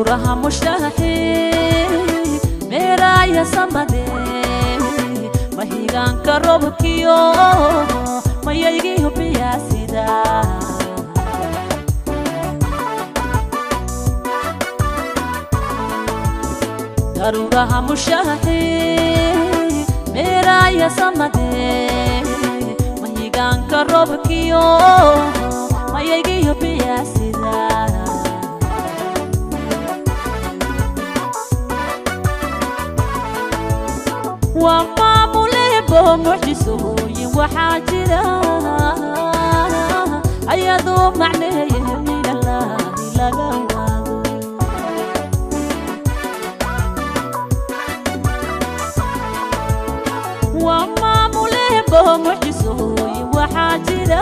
daruuraha mushaaxi meeraaya samade mahigaanka robkiyo mayaygiyo biyaasida daruuraha mushaaxi meeraaya samade mahigaanka robkiyo mayaygiyo biyaasida waa maamulebo mucjisooyin waxaa jira ayadoo macneeye minallaahi laga waado waa maamulebo mucjisooyin waxaa jira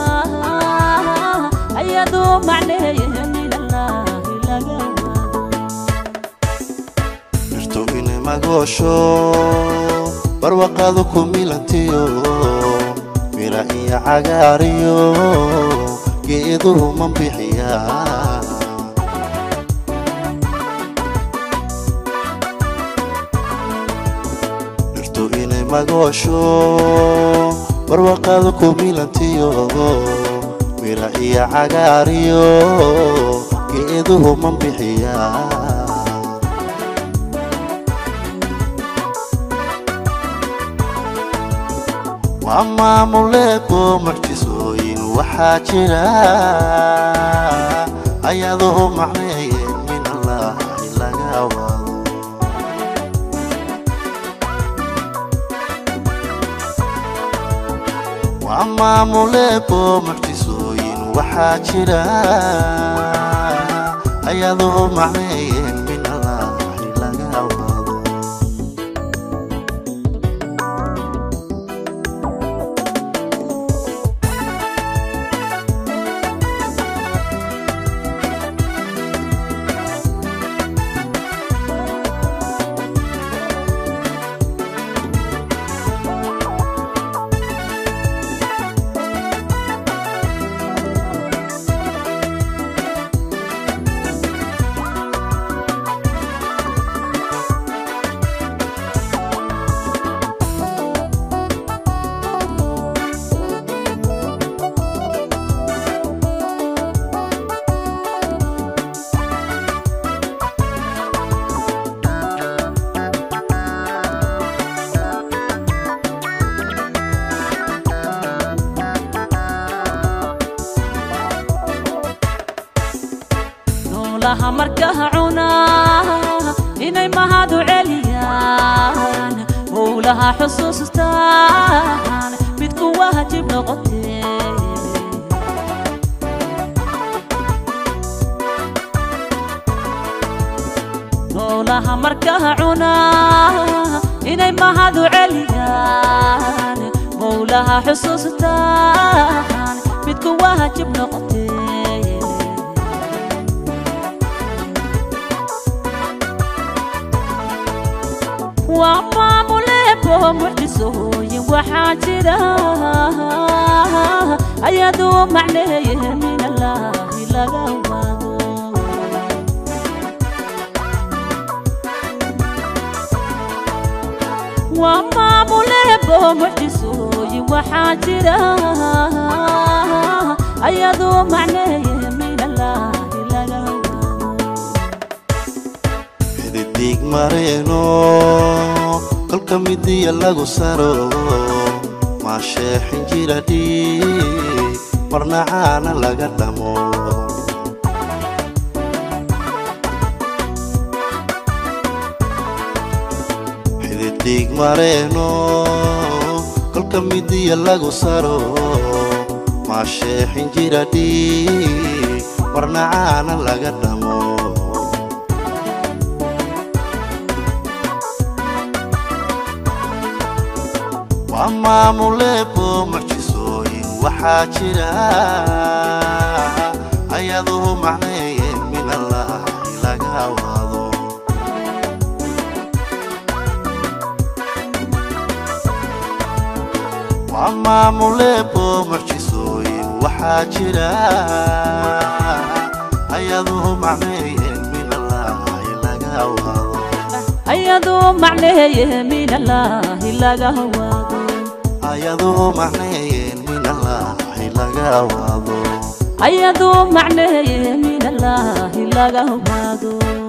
ayadoo macneeye minallaahi laga waado dhirtu inay magoosho barwaqaadu ku milantiyo mira iyo cagaariyo geeduhu manbixiya dhirtu inay magoosho barwaqaadu ku milantiyo mira iyo cagaariyo geeduhu manbixiya waa maamuleeko mucjisooyin waxaa jira ayadoo macneeye min allaahi laga wado waa maamuleeko mucjisooyin waxaa jira ayadoo macneeye min allaahi laga wado noolaha markaa cunaa inay mahadu celiyaan howlaha xusuustaan mid ku waajib noqotee noolaha markaa cunaa inay mahadu celiyaan howlaha xusuustaan mid ku waajib noqotee waa maamuleebo mucjisooyin waxaa jira ayadoo macneeye min allaahi laga waado waa maamuleebo mucjisooyin waxaa jira ayadoo macneeye min allaahi laga waado xididig mareeno kolka midiya lagu saro maasheexin jira dhiig marna caana laga dhamo xididig mareeno kolka midiya lagu saro maasheexin jira dhiig marna caana laga dhamo waa maamuleebo mucjisooyin waxaa jira ayadoo macneeye min allaahi laga wado waa maamuleebo mucjisooyin waxaa jira ayadoo macneeye min allaahi awaado ayadoo macneeye min allaahi laga waado ayadoo macneeyeen min allaahi laga awaado ayadoo macneeye min allaahi laga waado